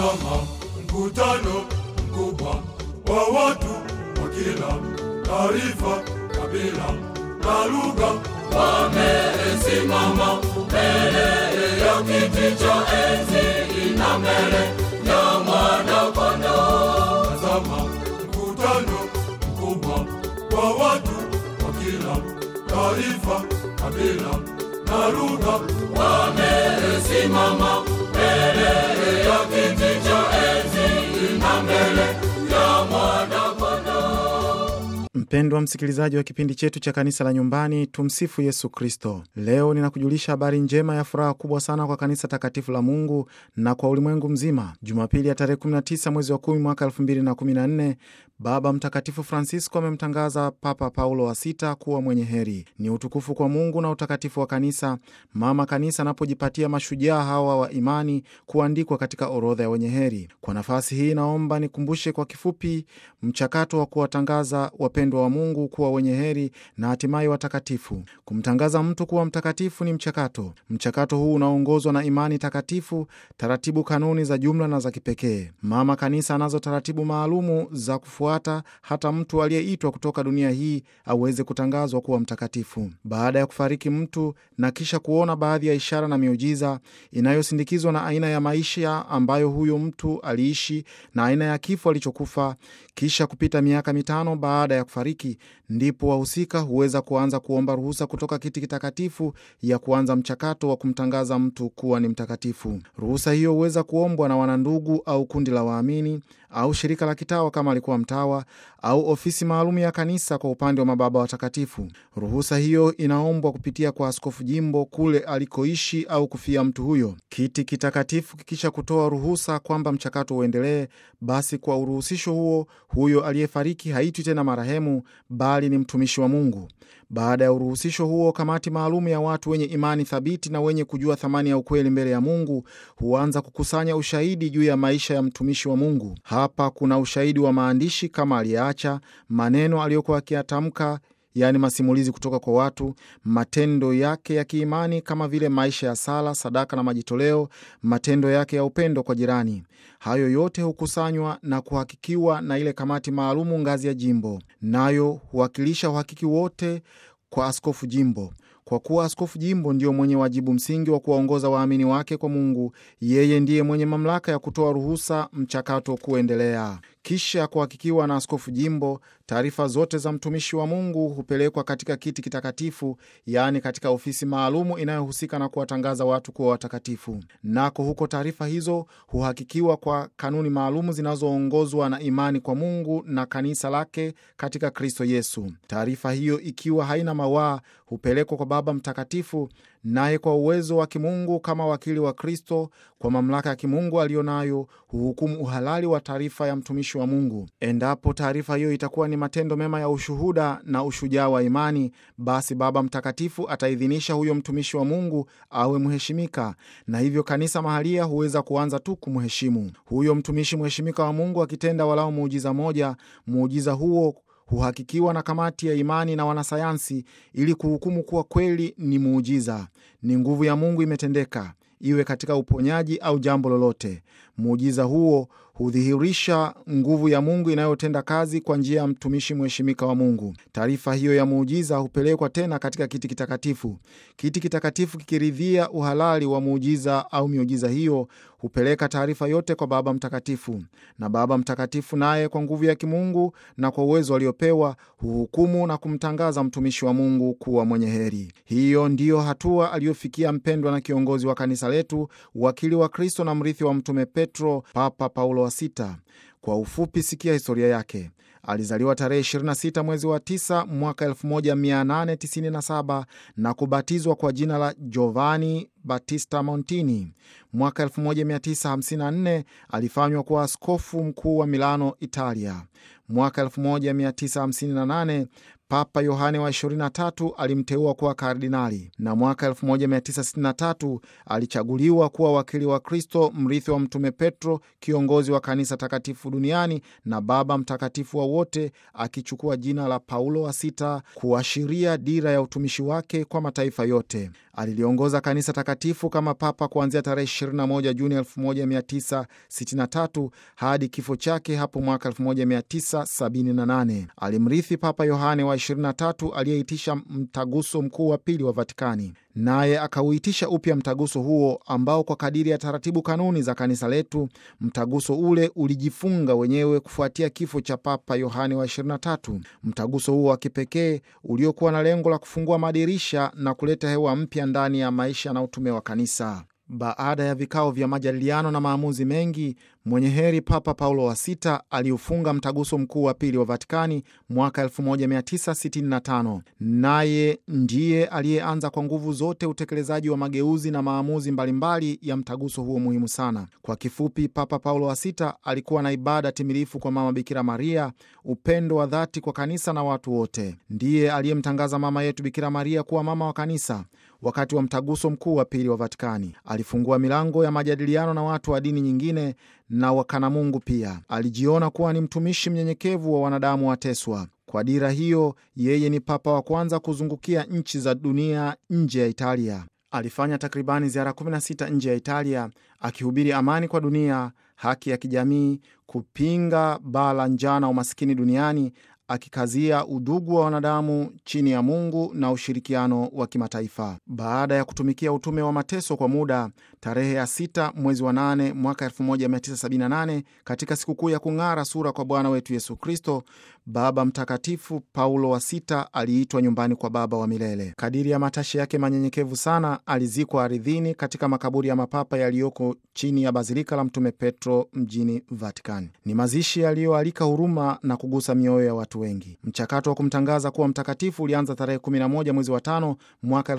Tazama mkutano mkubwa wa watu wa kila taifa, kabila na lugha, wamesimama mbele ya kiti cha enzi na mbele ya mwana-kondoo. Tazama mkutano mkubwa wa watu wa kila taifa, kabila na lugha, wamesimama mbele ya kiti cha enzi na mbele ya mwana-kondoo. Mpendwa msikilizaji wa kipindi chetu cha kanisa la nyumbani, tumsifu Yesu Kristo. Leo ninakujulisha habari njema ya furaha kubwa sana kwa kanisa takatifu la Mungu na kwa ulimwengu mzima. Jumapili ya tarehe 19 mwezi wa 10 mwaka 2014, Baba Mtakatifu Francisco amemtangaza Papa Paulo wa sita kuwa mwenye heri. Ni utukufu kwa Mungu na utakatifu wa kanisa, mama kanisa anapojipatia mashujaa hawa wa imani kuandikwa katika orodha ya wenye heri. Kwa nafasi hii, naomba nikumbushe kwa kifupi mchakato wa kuwatangaza wapendwa wa Mungu kuwa wenye heri na hatimaye watakatifu. Kumtangaza mtu kuwa mtakatifu ni mchakato. Mchakato huu unaongozwa na imani takatifu, taratibu, kanuni za jumla na za kipekee. Mama kanisa anazo taratibu maalumu za kufuata hata mtu aliyeitwa kutoka dunia hii aweze kutangazwa kuwa mtakatifu. Baada ya kufariki mtu na kisha kuona baadhi ya ishara na miujiza inayosindikizwa na aina ya maisha ambayo huyo mtu aliishi na aina ya kifo alichokufa, kisha kupita miaka mitano baada ya kufariki, ndipo wahusika huweza kuanza kuomba ruhusa kutoka kiti kitakatifu ya kuanza mchakato wa kumtangaza mtu kuwa ni mtakatifu. Ruhusa hiyo huweza kuombwa na wanandugu au kundi la waamini au shirika la kitawa kama alikuwa mtawa au ofisi maalum ya kanisa kwa upande wa mababa watakatifu. Ruhusa hiyo inaombwa kupitia kwa askofu jimbo kule alikoishi au kufia mtu huyo. Kiti kitakatifu kikisha kutoa ruhusa kwamba mchakato uendelee, basi kwa uruhusisho huo, huyo aliyefariki haitwi tena marehemu, bali ni mtumishi wa Mungu. Baada ya uruhusisho huo, kamati maalum ya watu wenye imani thabiti na wenye kujua thamani ya ukweli mbele ya Mungu huanza kukusanya ushahidi juu ya maisha ya mtumishi wa Mungu. Hapa kuna ushahidi wa maandishi kama aliyeacha maneno aliyokuwa akiyatamka yaani masimulizi kutoka kwa watu, matendo yake ya kiimani kama vile maisha ya sala, sadaka na majitoleo, matendo yake ya upendo kwa jirani. Hayo yote hukusanywa na kuhakikiwa na ile kamati maalumu ngazi ya jimbo, nayo huwakilisha uhakiki wote kwa askofu jimbo. Kwa kuwa askofu jimbo ndiyo mwenye wajibu msingi wa kuwaongoza waamini wake kwa Mungu, yeye ndiye mwenye mamlaka ya kutoa ruhusa mchakato kuendelea. Kisha kuhakikiwa na askofu jimbo, taarifa zote za mtumishi wa Mungu hupelekwa katika kiti kitakatifu, yaani katika ofisi maalumu inayohusika na kuwatangaza watu kuwa watakatifu. Nako huko taarifa hizo huhakikiwa kwa kanuni maalumu zinazoongozwa na imani kwa Mungu na kanisa lake katika Kristo Yesu. Taarifa hiyo ikiwa haina mawaa hupelekwa kwa Baba Mtakatifu, naye kwa uwezo wa kimungu kama wakili wa Kristo, kwa mamlaka ya kimungu aliyonayo, huhukumu uhalali wa taarifa ya mtumishi wa Mungu. Endapo taarifa hiyo itakuwa ni matendo mema ya ushuhuda na ushujaa wa imani, basi Baba Mtakatifu ataidhinisha huyo mtumishi wa Mungu awe mheshimika, na hivyo kanisa mahalia huweza kuanza tu kumheshimu huyo mtumishi mheshimika wa Mungu. Akitenda walao muujiza moja, muujiza huo huhakikiwa na kamati ya imani na wanasayansi ili kuhukumu kuwa kweli ni muujiza, ni nguvu ya Mungu imetendeka, iwe katika uponyaji au jambo lolote. Muujiza huo hudhihirisha nguvu ya Mungu inayotenda kazi kwa njia ya mtumishi mheshimika wa Mungu. Taarifa hiyo ya muujiza hupelekwa tena katika kiti kitakatifu. Kiti kitakatifu kikiridhia uhalali wa muujiza au miujiza hiyo, hupeleka taarifa yote kwa Baba Mtakatifu, na Baba Mtakatifu naye kwa nguvu ya kimungu na kwa uwezo aliopewa huhukumu na kumtangaza mtumishi wa Mungu kuwa mwenye heri. Hiyo ndiyo hatua aliyofikia mpendwa na kiongozi wa kanisa letu, wakili wa Kristo na mrithi wa Mtume Petro, Papa Paulo wa sita. Kwa ufupi, sikia historia yake. Alizaliwa tarehe 26 mwezi wa 9 mwaka 1897 na kubatizwa kwa jina la Giovanni Battista Montini. Mwaka 1954 alifanywa kuwa askofu mkuu wa Milano, Italia. Mwaka 1958 Papa Yohane wa 23 alimteua kuwa kardinali na mwaka 1963 alichaguliwa kuwa wakili wa Kristo, mrithi wa Mtume Petro, kiongozi wa kanisa takatifu duniani na baba mtakatifu wa wote, akichukua jina la Paulo wa sita kuashiria dira ya utumishi wake kwa mataifa yote. Aliliongoza kanisa takatifu kama papa kuanzia tarehe 21 Juni 1963 hadi kifo chake hapo mwaka 1978. Alimrithi Papa Yohane wa 23 aliyeitisha mtaguso mkuu wa pili wa Vatikani, naye akauitisha upya mtaguso huo ambao kwa kadiri ya taratibu kanuni za kanisa letu, mtaguso ule ulijifunga wenyewe kufuatia kifo cha Papa Yohane wa 23. Mtaguso huo wa kipekee uliokuwa na lengo la kufungua madirisha na kuleta hewa mpya ndani ya maisha na utume wa kanisa. Baada ya vikao vya majadiliano na maamuzi mengi, mwenye heri Papa Paulo wa Sita aliufunga mtaguso mkuu wa pili wa Vatikani mwaka 1965. Naye ndiye aliyeanza kwa nguvu zote utekelezaji wa mageuzi na maamuzi mbalimbali ya mtaguso huo muhimu sana. Kwa kifupi, Papa Paulo wa Sita alikuwa na ibada timilifu kwa Mama Bikira Maria, upendo wa dhati kwa kanisa na watu wote. Ndiye aliyemtangaza mama yetu Bikira Maria kuwa mama wa kanisa. Wakati wa mtaguso mkuu wa pili wa Vatikani alifungua milango ya majadiliano na watu wa dini nyingine na wakana Mungu pia. Alijiona kuwa ni mtumishi mnyenyekevu wa wanadamu wateswa. Kwa dira hiyo, yeye ni papa wa kwanza kuzungukia nchi za dunia nje ya Italia. Alifanya takribani ziara 16 nje ya Italia akihubiri amani kwa dunia, haki ya kijamii, kupinga baa la njaa na umasikini duniani akikazia udugu wa wanadamu chini ya Mungu na ushirikiano wa kimataifa. Baada ya kutumikia utume wa mateso kwa muda, tarehe ya sita mwezi wa nane mwaka 1978 katika sikukuu ya kung'ara sura kwa Bwana wetu Yesu Kristo, Baba Mtakatifu Paulo wa Sita aliitwa nyumbani kwa Baba wa milele. Kadiri ya matashi yake manyenyekevu sana, alizikwa ardhini katika makaburi ya mapapa yaliyoko chini ya bazilika la Mtume Petro mjini Vatican. Ni mazishi yaliyoalika huruma na kugusa mioyo ya watu wengi. Mchakato wa kumtangaza kuwa mtakatifu ulianza tarehe 11 mwezi wa tano mwaka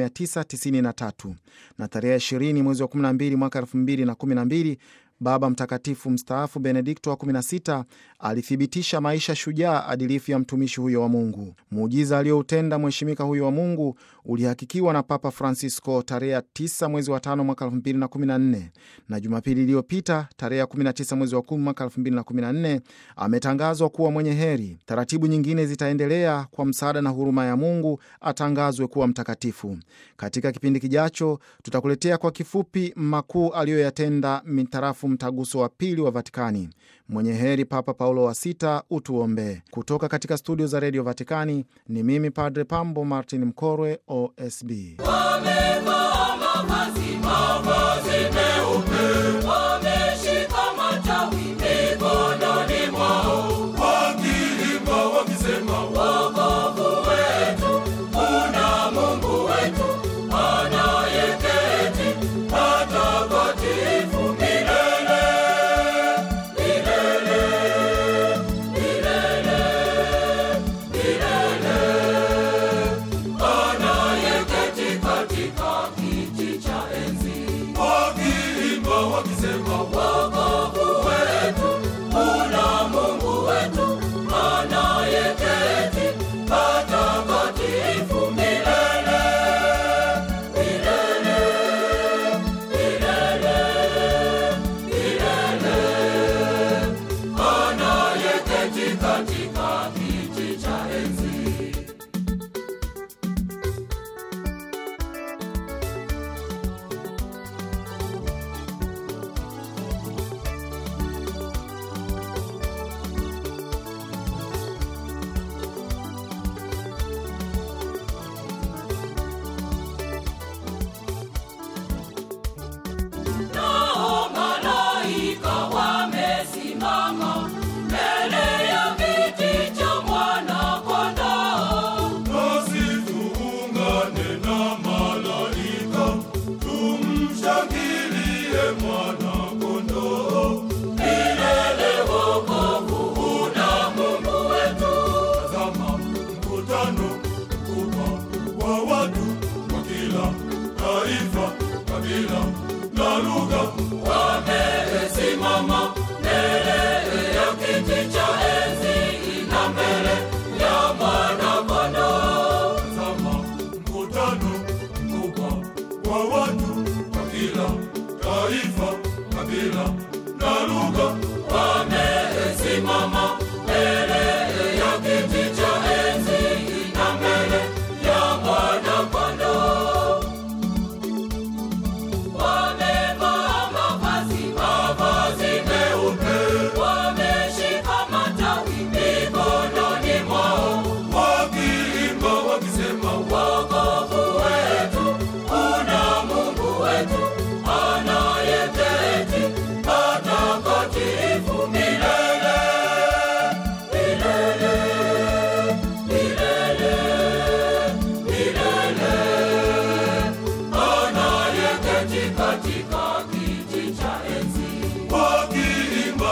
1993 na tarehe 20 mwezi wa 12 mwaka 2012 Baba Mtakatifu mstaafu Benedikto wa 16 alithibitisha maisha shujaa adilifu ya mtumishi huyo wa Mungu. Muujiza aliyoutenda mheshimika huyo wa Mungu ulihakikiwa na Papa Francisco tarehe 9 mwezi wa 5 mwaka 2014, na Jumapili iliyopita tarehe 19 mwezi wa 10 mwaka 2014 ametangazwa kuwa mwenye heri. Taratibu nyingine zitaendelea kwa msaada na huruma ya Mungu atangazwe kuwa mtakatifu. Katika kipindi kijacho, tutakuletea kwa kifupi makuu aliyoyatenda mitarafu mtaguso wa pili wa Vatikani. Mwenye heri Papa Paulo wa Sita, utuombee. Kutoka katika studio za redio Vatikani ni mimi Padre Pambo Martin Mkorwe, OSB. Wamevaa mavazi mavazi meupe, wameshika matawi mikononi mwao, wakiimba wakisema, wokovu wetu una Mungu wetu anayeketi patakatifu milele milele milele milele anayeketi katika kiti cha enzi, wakiimba wakisema, wokovu wetu una Mungu wetu anayeketi patakatifu milele milele milele milele, anayeketi katika kiti cha enzi. Nao malaika wamesimama mbele ya kiti cha Mwana-Kondoo. Nasi tuungane na malaika, tumshangilie Mwana-Kondoo. Milele wokovu una Mungu wetu. Tazama mkutano mkubwa wa watu wa kila taifa, kabila na lugha wamesimama mbele ya kiti cha enzi na mbele ya Mwana-Kondoo. Tazama mkutano mkubwa wa watu wa kila taifa, kabila na lugha wamesimama mbele ya kiti cha enzi na mbele ya Mwana-Kondoo.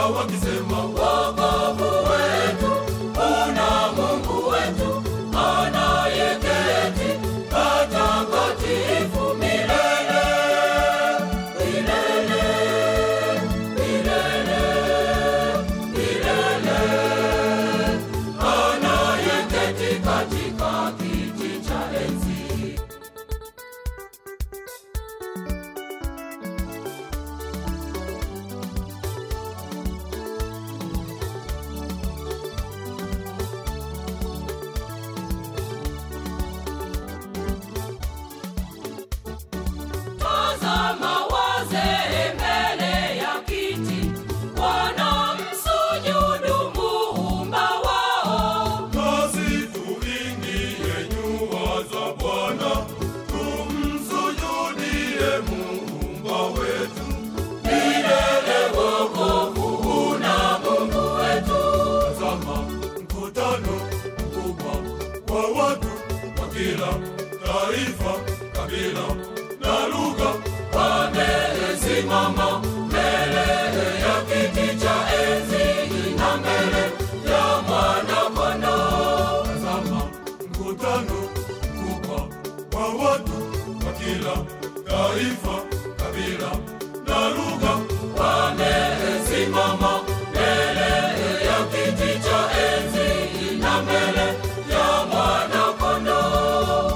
wakisema wokovu wetu una Mungu wetu anayeketi patakatifu milele milele milele milele anayeketi katika kiti cha enzi Tazama wazee mbele ya kiti, wanamsujudu Muumba wao. Nasi tuingie nyua za Bwana, tumsujudie Muumba wetu. Milele wokovu una Mungu wetu. Tazama mkutano mkubwa wa watu wa kila taifa, kabila na lugha wamesimama mbele ya kiti cha enzi na mbele ya mwana-kondoo. Tazama mkutano mkubwa wa watu wa kila taifa, kabila na lugha wamesimama mbele ya kiti cha enzi na mbele ya mwana-kondoo.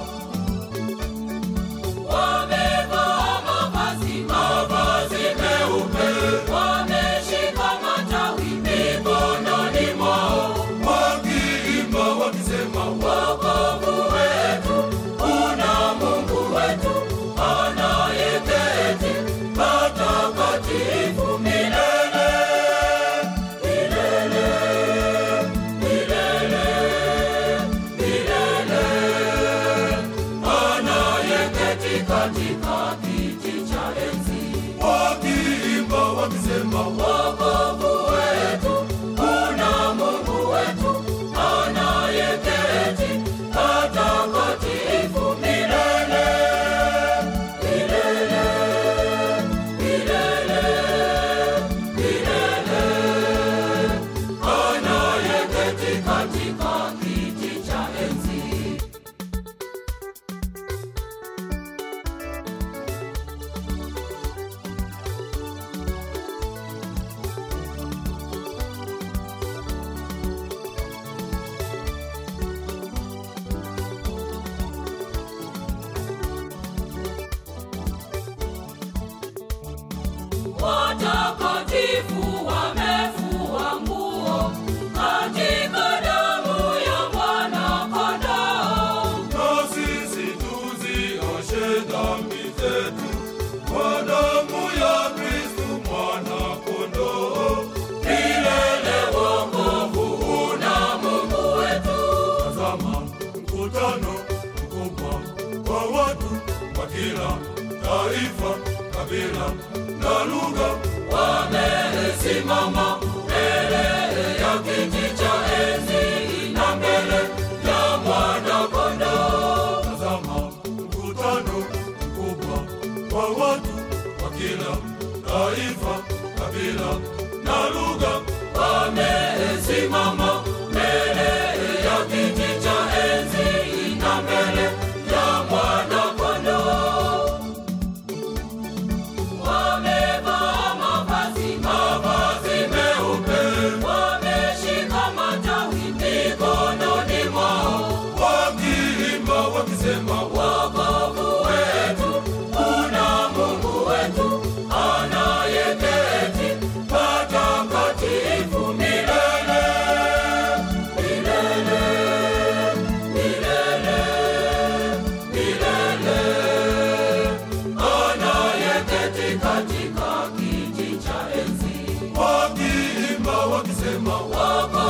Wamevaa mavazi mavazi meupe, wameshika matawi mikononi mwao, wakiimba wakisema, wokovu wetu una Mungu wetu anayeketi patakatifu milele milele milele milele anayeketi katika kiti cha enzi, wakiimba wakisema, wokovu wetu una Mungu wetu anayeketi patakatifu milele milele milele milele, anayeketi katika kiti cha enzi. Watakatifu wamefua nguo katika damu ya mwana-kondoo. Na sisi tuzioshe dhambi zetu kwa damu ya Kristu mwana-kondoo. Milele wokovu una Mungu wetu. Tazama mkutano mkubwa wa watu wa kila taifa, kabila na lugha wamesimama mbele ya kiti cha enzi na mbele ya mwana-kondoo. Tazama mkutano mkubwa wa watu wa kila taifa, kabila na lugha wamesimama mbele ya kiti cha enzi na mbele ya mwana-kondoo. Wamevaa mavazi mavazi meupe, wameshika matawi mikononi mwao, wakiimba wakisema, wokovu wetu una Mungu wetu anayeketi patakatifu milele milele milele milele anayeketi katika kiti cha enzi, wakiimba wakisema, wako